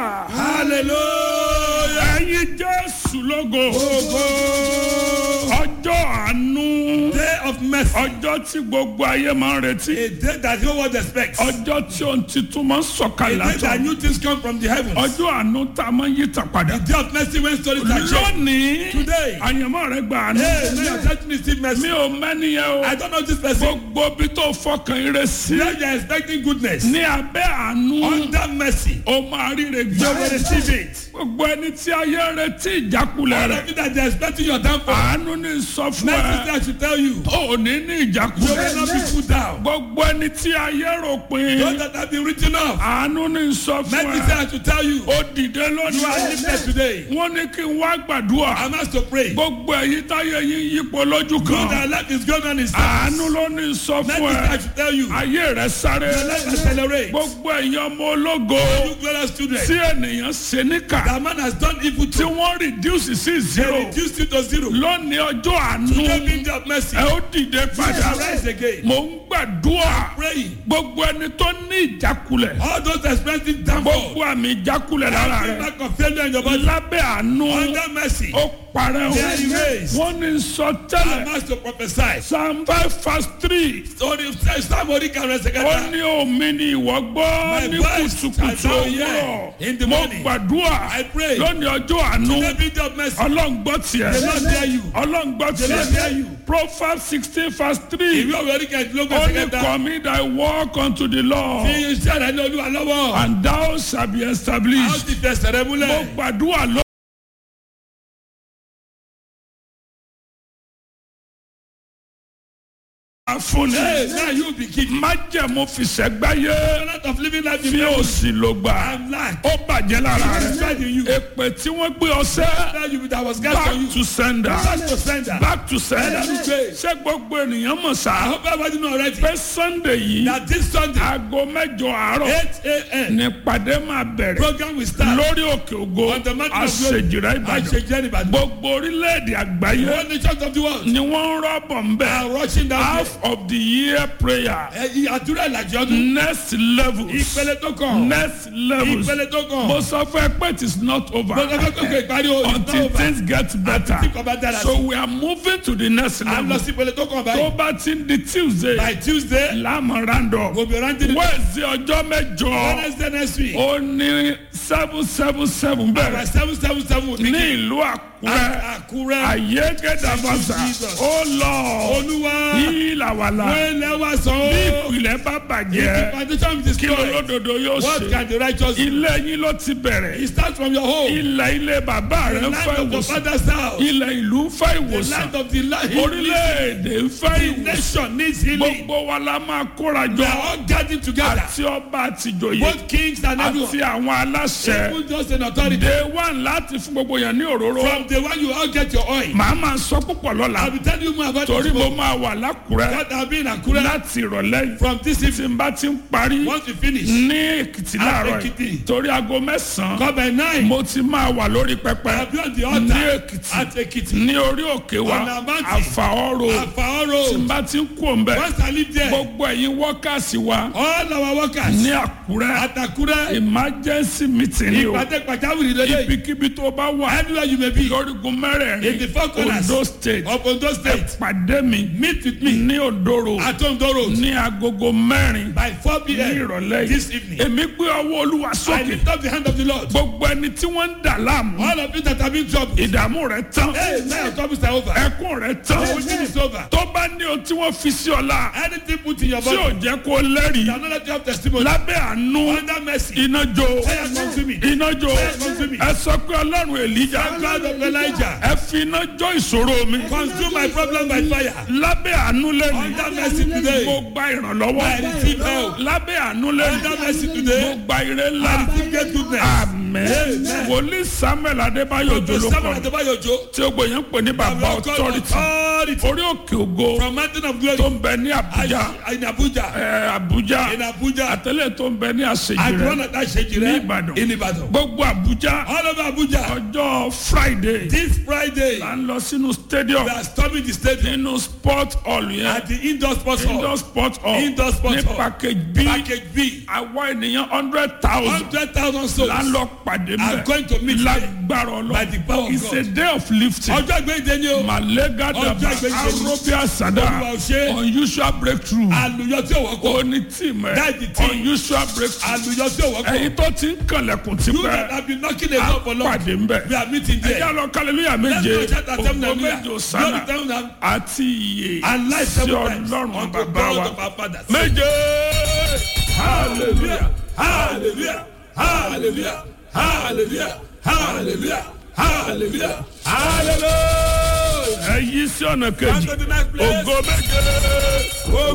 hallelujah hallelujah. ẹ̀yin jésù lógo Ogo. ọjọ́ àánú Day of mercy. ọjọ́ tí gbogbo ayé máa ń retí A day that no one expects. A ọjọ́ tí ohun titun máa ń sọ̀kalẹ̀ day that látọ̀ new things come from the heavens. ọjọ́ àánú tá a máa ń yí tà padà A day of mercy when stories are changed. lónìí Today. àyànmọ́ rẹ gbà àánú Hey, now you're touching the still mi mercy. ò mẹ́ni yẹn o I don't know this person. gbogbo bí tó fọkàn ire sí Now you're expecting goodness. ní abẹ́ àánú Under mercy. ó máa ríre You gbà will receive it. gbogbo ẹni tí ayé ń retí ìjákulẹ̀ All rẹ̀ of you that they're expecting your downfall. àánú ní sọ fún Mercy ẹ that should tell you. ò ní ní You will ìjákulẹ̀ not be put down. gbogbo ẹni tí ayé rò pin Those that have been written off. àánú ní sọ fún Mercy ẹ that should tell you. ó dìde You are lónìí lifted today. wọ́n ní kí n wá gbàdúrà I'm asked to pray. gbogbo èyí táyé yín yípo lójú Know kan that life is going on in àánú ló ní sọ Mercy fún ẹ that should tell you. ayé rẹ sáré Your life accelerates. gbogbo èèyàn ọmọ ológo You glorious children. tí ènìyàn ṣe níkà That man has done evil tí to wọ́n reduce sí They zero reduced it to zero. lónìí ọjọ́ àánú Today being day of mercy. ẹ ó dìde padà Rise again. mò ń gbàdúrà Praying. gbogbo ẹni tó ní ìjákulẹ̀ All those experiencing downfall. gbogbo àmì ìjákulẹ̀ lára Every rẹ̀ mark of failure in your body. lábẹ́ àánú Under mercy. ó parẹ́ o They are erased. wọ́n ní sọ I'm tẹ́lẹ̀ asked to prophesy. psalm five verse three So the somebody can rest ó again. ní omi ni ìwọ gbọ́ My ní voice kùtùkùtù I shall hear òwúrọ̀ in the mo morning. gbàdúrà I pray. lónìí ọjọ́ àánú Today being day of mercy. ọlọ́ngbọ́ tiẹ̀ The Lord hear you. ọlọ́ngbọ́ The Lord hear tiẹ̀ you. proverbs sixteen verse three Ìwé òwe orí kẹ̀kẹ́ ló ó gbèsè ní kẹta. commit thy work unto the Fi Lord iṣẹ́ rẹ̀ ní olúwa lọ́wọ́. and thou shalt be A ó established ti fẹsẹ̀ rẹ mo múlẹ̀. gbàdúrà lọ. fúnni Hey, now you be king. májẹ̀mú fìṣẹ́gbáyé Not of living life in fi fear. òsì ló gbà I'm lack. ó bàjẹ́ lára It's rẹ̀ bad in you. èpè tí wọ́n gbé ọsẹ́ Now you that was gas on you. back to sender Back to sender. back to sender Ẹlẹ́nu gbé. ṣé gbogbo ènìyàn mọ̀ I sá hope everybody know already. pé sunday yìí That this Sunday, aago mẹ́jọ àárọ̀ 8 a.m. nípàdé máa bẹ̀rẹ̀ program will start. lórí òkè ògo On the mountain of glory. àṣejìrẹ́ I ìbàdàn shake Jenny Badu. gbogbo orílẹ̀-èdè àgbáyé One nation of the world. ni wọ́n ń rọ́bọ̀ ń bẹ̀ are rushing down half of the year prayer there. Ẹ àdúrà ìlàjì ọdún. next levels Ìpele tó kàn. next levels Ìpele tó kàn. mo sọ fún ẹ pé it is not over Mo sọ fẹ́ kókò ìparí o. until things get better Tí kò bá dára so sí. we are moving to the next À ń lọ level sí ìpele tó kàn tó báyìí. bá ti ń di tuesday By Tuesday, láàmú random we'll be ranting the wednesday ọjọ́ mẹ́jọ Wednesday next week. ó ní seven seven seven By bẹ̀rẹ̀ seven seven seven will ní begin. ìlú àkúrẹ́ Àkúrẹ́. ayé gẹ́dàbàṣà Jesus. ó lọ Olúwa. ìlàwàlà Wọ́n lẹ́ wá sọ bí ó. ìpìlẹ̀ bá The bàjẹ́ foundation is kí destroyed. olódodo yóò What ṣe can the righteous do? ilé yín ló ti bẹ̀rẹ̀ It starts from your home. ilẹ̀ ilé bàbá The rẹ̀ ń land fẹ́ of your ìwòsàn father's house. ilẹ̀ ìlú ń fẹ́ The ìwòsàn land of the land. orílẹ̀-èdè ń fẹ́ The ìwòsàn nation needs healing. gbogbo wa la máa kóra They jọ are all gathering together. àti ọba àtìjòyè Both kings and àti everyone. àwọn aláṣẹ Even just an authority. day one láti fún gbogbo yẹn ní òróró From the one you all get your oil. màá máa sọ púpọ̀ lọ́la I'll be telling you more about torí it. mo máa wà lákùrẹ́ What I've been Akure. láti ìrọ̀lẹ́ yìí From this tí evening. n bá ti ń parí Once we finish. ní èkìtì láàárọ̀ Èkìtì. yìí torí aago mẹ́sàn-án Come by nine. mo ti máa wà lórí pẹpẹ I'll be on the ní altar. èkìtì At Ekiti. ní orí òkè wa On our mountain. àfàọ́rò tí n Afaoro. bá ti ń kú òǹbẹ Once I live there. gbogbo ẹ̀yin wọ́kàsí wa All our workers. ní àkúrẹ́ At Akure. emergency meeting ni o Ìpàdé pàjáwìrì lélẹ̀. ibikíbi tó bá wà Anywhere you may be. lórígun In the mẹ́rẹ̀ẹ̀rin four corners. Ondo state Of Ondo State. pàdé mi Meet with me. ní Odoro At Ondo Road. ní agogo mẹ́rin By four ní p.m. ìrọ̀lẹ́ This yìí evening. èmi gbé ọwọ́ olúwa I sókè lift up the hand of the Lord. gbogbo ẹni tí wọ́n ń dà láàmú All of you that have been troubled. ìdààmú rẹ̀ tán Hey, now your troubles are over. ẹkún rẹ̀ tán Everything is over. tó bá ní ohun tí wọ́n fi sí ọ̀la Anything put in your tí ò body. jẹ́ kó lẹ́rìí You are not let you have testimony. lábẹ́ àánú Under mercy. iná jó Fire consume me. iná jó consume me. ẹ sọ pé ọlọ́run èlíjà God of Elijah. ẹ fi iná jó ìṣòro mi Consume my problem by fire. lábẹ́ àánú lẹ́nu Under mercy today. mo gba ìrànlọ́wọ́ I receive help. lábẹ́ àánú lẹ́nu Under mercy mo today. gba ire ńlá I receive great goodness. àmín Amen. wòlíì samuel adébáyọ̀ òjò ló Samuel kọ́ Adebayo Ojo. tí ó gbòyàn pè ní bàbá authority Authority. orí òkè ògo From Mountain of Glory. tó ń bẹ ní àbújá In Abuja. ẹ, àbújá In Abuja. àtẹlẹ tó ń bẹ ní àṣejì At rẹ one of that shake ní ìbàdàn In Ibadan. gbogbo àbújá All over Abuja. ọjọ́ friday friday This Friday, à ń lọ sínú stadium we are storming the stadium nínú sport hall yẹn at the indoor sports hall. indoor sport hall Indoor sports ní hall. package b Package B. àwa ènìyàn hundred thousand Hundred thousand souls. là ń lọ pàdé are going to meet mẹ́ there lágbára by the power ọlọ́run of it's a God. day of lifting Ọjọ́ ìgbéde ni o. malega daba Ọjọ́ ìgbéde ni. arobia sada Olúwa ò ṣe. unusual breakthrough Àlùyọ tí ò wọ́pọ̀. oní tìmẹ̀ That's the team. unusual breakthrough Àlùyọ tí ò wọ́pọ̀. ẹ̀yin tó ti ń kànlẹ̀kùn You that tipẹ́ have been knocking the door for long. pàdé ń bẹ̀ We are meeting ẹ̀yà there. lọ kàlẹ́lúyà Let's méje go shout at them ògbó hallelujah. méje Glory òsánà to them àti iye and life sí seven times ọlọ́run unto bàbá God wa of our fathers. méje hallelujah Hallelujah. Hallelujah. Hallelujah. Hallelujah. Hallelujah. Hallelujah. ẹ yí sí ọ̀nà Come kejì to the next place. ògo méje.